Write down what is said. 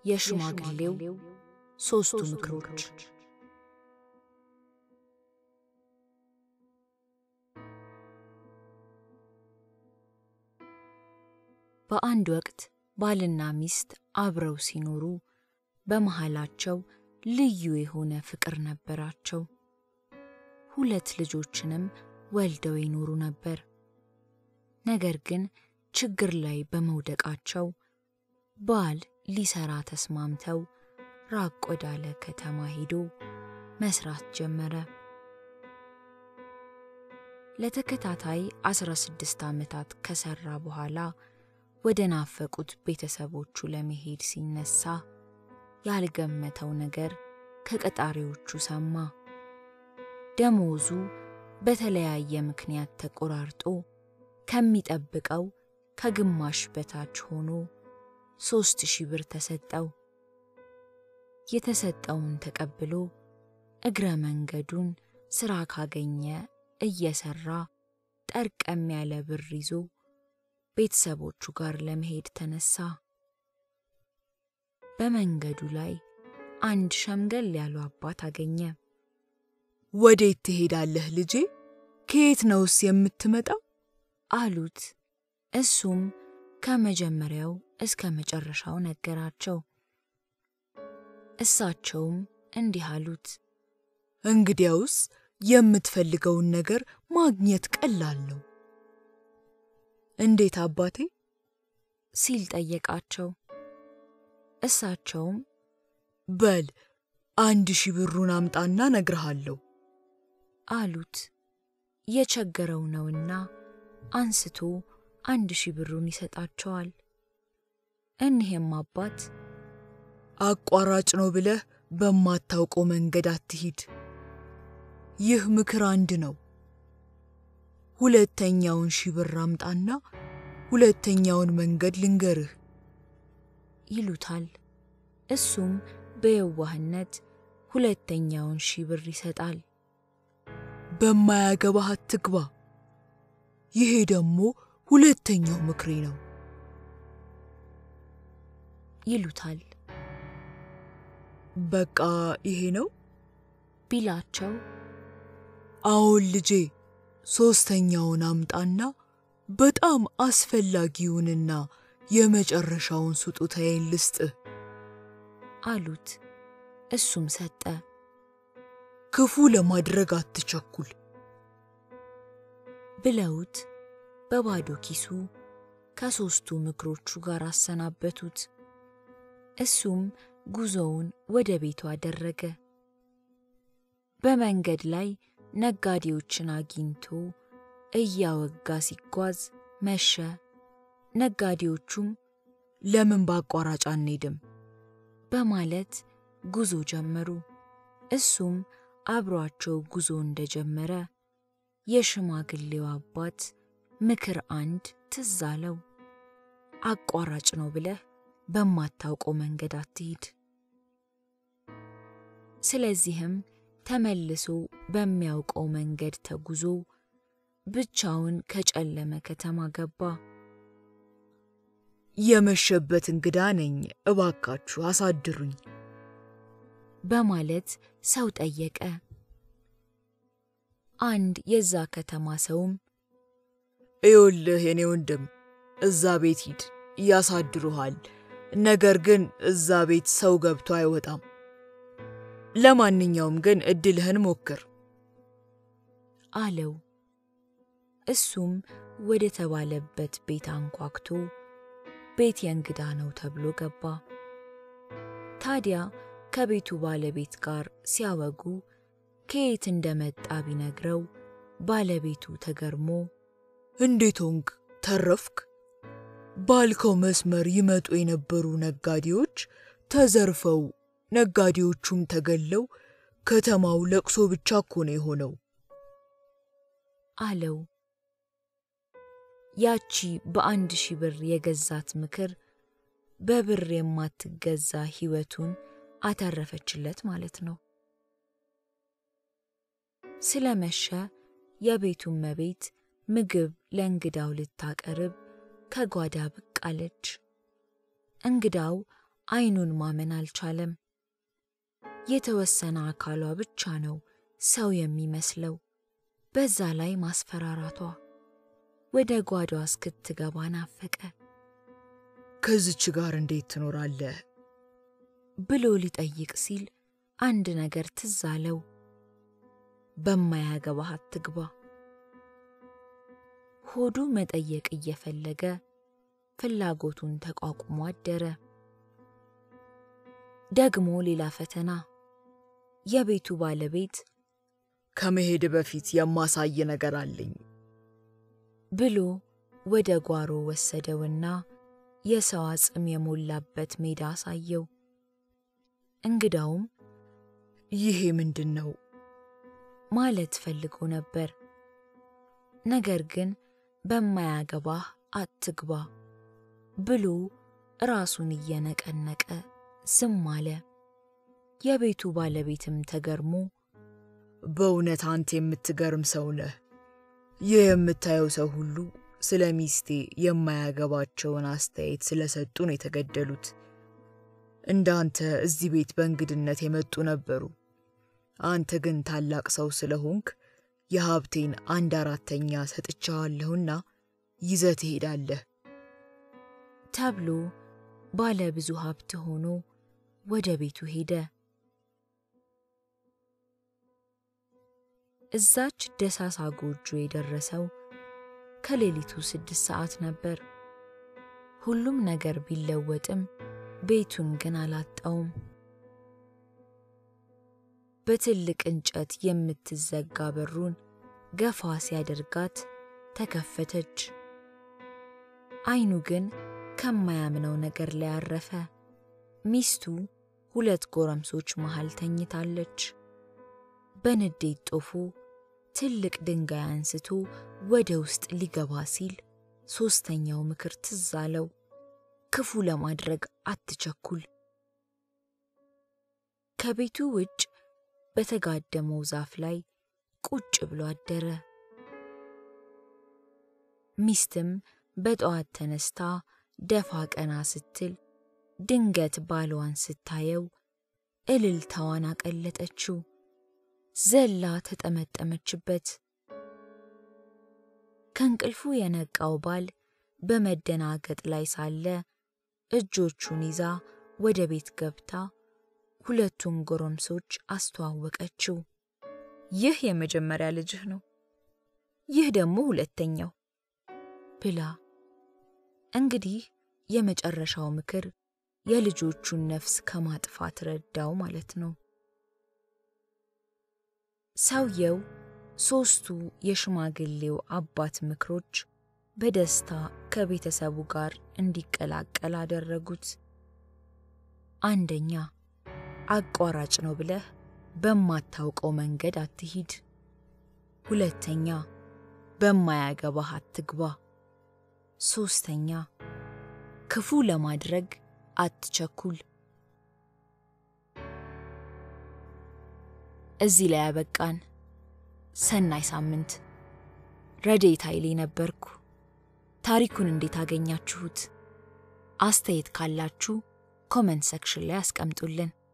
የሽማግሌው ሦስቱ ምክሮች በአንድ ወቅት ባልና ሚስት አብረው ሲኖሩ በመሃላቸው ልዩ የሆነ ፍቅር ነበራቸው። ሁለት ልጆችንም ወልደው ይኖሩ ነበር። ነገር ግን ችግር ላይ በመውደቃቸው ባል ሊሰራ ተስማምተው ራቅ ወዳለ ከተማ ሄዶ መስራት ጀመረ። ለተከታታይ 16 ዓመታት ከሰራ በኋላ ወደ ናፈቁት ቤተሰቦቹ ለመሄድ ሲነሳ ያልገመተው ነገር ከቀጣሪዎቹ ሰማ። ደሞዙ በተለያየ ምክንያት ተቆራርጦ ከሚጠብቀው ከግማሽ በታች ሆኖ ሦስት ሺህ ብር ተሰጠው። የተሰጠውን ተቀብሎ እግረ መንገዱን ሥራ ካገኘ እየሠራ ጠርቀም ያለ ብር ይዞ ቤተሰቦቹ ጋር ለመሄድ ተነሳ። በመንገዱ ላይ አንድ ሸምገል ያሉ አባት አገኘ። ወዴት ትሄዳለህ ልጄ? ከየት ነውስ የምትመጣው? አሉት። እሱም ከመጀመሪያው እስከ መጨረሻው ነገራቸው። እሳቸውም እንዲህ አሉት፣ እንግዲያውስ የምትፈልገውን ነገር ማግኘት ቀላል ነው። እንዴት አባቴ? ሲል ጠየቃቸው። እሳቸውም በል አንድ ሺህ ብሩን አምጣና ነግርሃለሁ አሉት። የቸገረው ነውና አንስቶ አንድ ሺህ ብሩን ይሰጣቸዋል። እኒህም አባት አቋራጭ ነው ብለህ በማታውቀው መንገድ አትሂድ። ይህ ምክር አንድ ነው። ሁለተኛውን ሺህ ብር አምጣና ሁለተኛውን መንገድ ልንገርህ ይሉታል። እሱም በየዋህነት ሁለተኛውን ሺህ ብር ይሰጣል። በማያገባህ አትግባ። ይሄ ደግሞ ሁለተኛው ምክሬ ነው ይሉታል። በቃ ይሄ ነው ቢላቸው አዎን ልጄ፣ ሦስተኛውን አምጣና በጣም አስፈላጊውንና የመጨረሻውን ስጦታዬን ልስጥህ አሉት። እሱም ሰጠ። ክፉ ለማድረግ አትቸኩል ብለውት በባዶ ኪሱ ከሦስቱ ምክሮቹ ጋር አሰናበቱት። እሱም ጉዞውን ወደ ቤቱ አደረገ። በመንገድ ላይ ነጋዴዎችን አግኝቶ እያወጋ ሲጓዝ መሸ። ነጋዴዎቹም ለምን በአቋራጭ አንሄድም በማለት ጉዞ ጀመሩ። እሱም አብሯቸው ጉዞ እንደጀመረ የሽማግሌው አባት ምክር አንድ ትዝ አለው። አቋራጭ ነው ብለህ በማታውቀው መንገድ አትሂድ። ስለዚህም ተመልሶ በሚያውቀው መንገድ ተጉዞ ብቻውን ከጨለመ ከተማ ገባ። የመሸበት እንግዳ ነኝ፣ እባካችሁ አሳድሩኝ በማለት ሰው ጠየቀ። አንድ የዛ ከተማ ሰውም እዮልህ የኔ ወንድም እዛ ቤት ሂድ፣ ያሳድሩሃል። ነገር ግን እዛ ቤት ሰው ገብቶ አይወጣም። ለማንኛውም ግን እድልህን ሞክር አለው። እሱም ወደ ተባለበት ቤት አንኳኩቶ ቤት የእንግዳ ነው ተብሎ ገባ። ታዲያ ከቤቱ ባለቤት ጋር ሲያወጉ ከየት እንደመጣ ቢነግረው ባለቤቱ ተገርሞ እንዴት ሆንክ? ተረፍክ? ባልከው መስመር ይመጡ የነበሩ ነጋዴዎች ተዘርፈው ነጋዴዎቹም ተገለው ከተማው ለቅሶ ብቻ እኮ ነው የሆነው አለው። ያቺ በአንድ ሺህ ብር የገዛት ምክር በብር የማትገዛ ሕይወቱን አተረፈችለት ማለት ነው። ስለመሸ የቤቱ እመቤት ምግብ ለእንግዳው ልታቀርብ ከጓዳ ብቅ አለች። እንግዳው አይኑን ማመን አልቻለም። የተወሰነ አካሏ ብቻ ነው ሰው የሚመስለው። በዛ ላይ ማስፈራራቷ ወደ ጓዷ እስክትገባ ናፈቀ ከዚች ጋር እንዴት ትኖራለህ? ብሎ ሊጠይቅ ሲል አንድ ነገር ትዝ አለው። በማያገባህ አትግባ። ሆዱ መጠየቅ እየፈለገ ፍላጎቱን ተቋቁሞ አደረ። ደግሞ ሌላ ፈተና። የቤቱ ባለቤት ከመሄድ በፊት የማሳይ ነገር አለኝ ብሎ ወደ ጓሮ ወሰደውና የሰው አጽም የሞላበት ሜዳ አሳየው። እንግዳውም ይሄ ምንድን ነው ማለት ፈልጎ ነበር። ነገር ግን በማያገባህ አትግባ ብሎ ራሱን እየነቀነቀ ዝም አለ። የቤቱ ባለቤትም ተገርሞ በእውነት አንተ የምትገርም ሰው ነህ። ይህ የምታየው ሰው ሁሉ ስለ ሚስቴ የማያገባቸውን አስተያየት ስለሰጡ ነው የተገደሉት። እንዳንተ እዚህ ቤት በእንግድነት የመጡ ነበሩ። አንተ ግን ታላቅ ሰው ስለሆንክ የሀብቴን አንድ አራተኛ ሰጥቻዋለሁና ይዘህ ትሄዳለህ ተብሎ ባለ ብዙ ሀብት ሆኖ ወደ ቤቱ ሄደ። እዛች ደሳሳ ጎጆ የደረሰው ከሌሊቱ ስድስት ሰዓት ነበር። ሁሉም ነገር ቢለወጥም ቤቱን ግን አላጣውም። በትልቅ እንጨት የምትዘጋ በሩን ገፋ ሲያደርጋት ተከፈተች። አይኑ ግን ከማያምነው ነገር ላይ አረፈ። ሚስቱ ሁለት ጎረምሶች መሃል ተኝታለች። በንዴት ጦፉ ትልቅ ድንጋይ አንስቶ ወደ ውስጥ ሊገባ ሲል ሦስተኛው ምክር ትዝ አለው። ክፉ ለማድረግ አትቸኩል። ከቤቱ ውጭ በተጋደመው ዛፍ ላይ ቁጭ ብሎ አደረ። ሚስትም በጠዋት ተነስታ ደፋ ቀና ስትል ድንገት ባሏን ስታየው እልልታዋን አቀለጠችው። ዘላ ተጠመጠመችበት። ከእንቅልፉ የነቃው ባል በመደናገጥ ላይ ሳለ እጆቹን ይዛ ወደ ቤት ገብታ ሁለቱን ጎረምሶች አስተዋወቀችው። ይህ የመጀመሪያ ልጅህ ነው፣ ይህ ደግሞ ሁለተኛው ብላ። እንግዲህ የመጨረሻው ምክር የልጆቹን ነፍስ ከማጥፋት ረዳው ማለት ነው። ሰውየው ሦስቱ የሽማግሌው አባት ምክሮች በደስታ ከቤተሰቡ ጋር እንዲቀላቀል አደረጉት። አንደኛ፣ አቋራጭ ነው ብለህ በማታውቀው መንገድ አትሂድ። ሁለተኛ፣ በማያገባህ አትግባ። ሦስተኛ፣ ክፉ ለማድረግ አትቸኩል። እዚህ ላይ ያበቃን። ሰናይ ሳምንት። ረድኤት ኃይሌ ነበርኩ። ታሪኩን እንዴት አገኛችሁት? አስተያየት ካላችሁ ኮመንት ሰክሽን ላይ አስቀምጡልን።